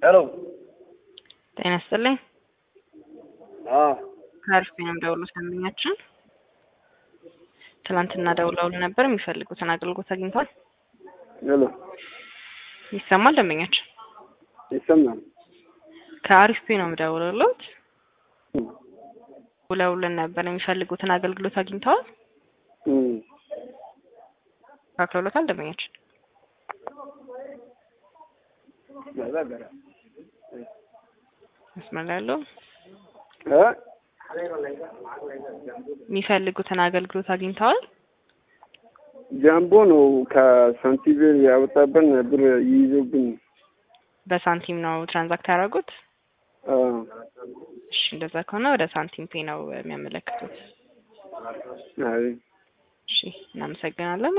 ሄሎ ጤና ይስጥልኝ። አዎ ከአሪፍ ነው ደውሎት ደንበኛችን ትናንትና ደውለውልን ነበር። የሚፈልጉትን አገልግሎት አግኝተዋል? ሄሎ ይሰማል? ደንበኛችን ይሰማል? ከአሪፍ ነው የምደውልልዎት። ውለውልን ነበር። የሚፈልጉትን አገልግሎት አግኝተዋል? እም ተካክለውታል? ደንበኛችን መስመር ላይ ያለው እ የሚፈልጉትን አገልግሎት አግኝተዋል? ጃምቦ ነው ከሳንቲቬር ያወጣብን ብር ይይዞብን። በሳንቲም ነው ትራንዛክት ያደረጉት? አዎ እሺ እንደዛ ከሆነ ወደ ሳንቲም ፔ ነው የሚያመለክቱት። አይ እሺ እናመሰግናለን።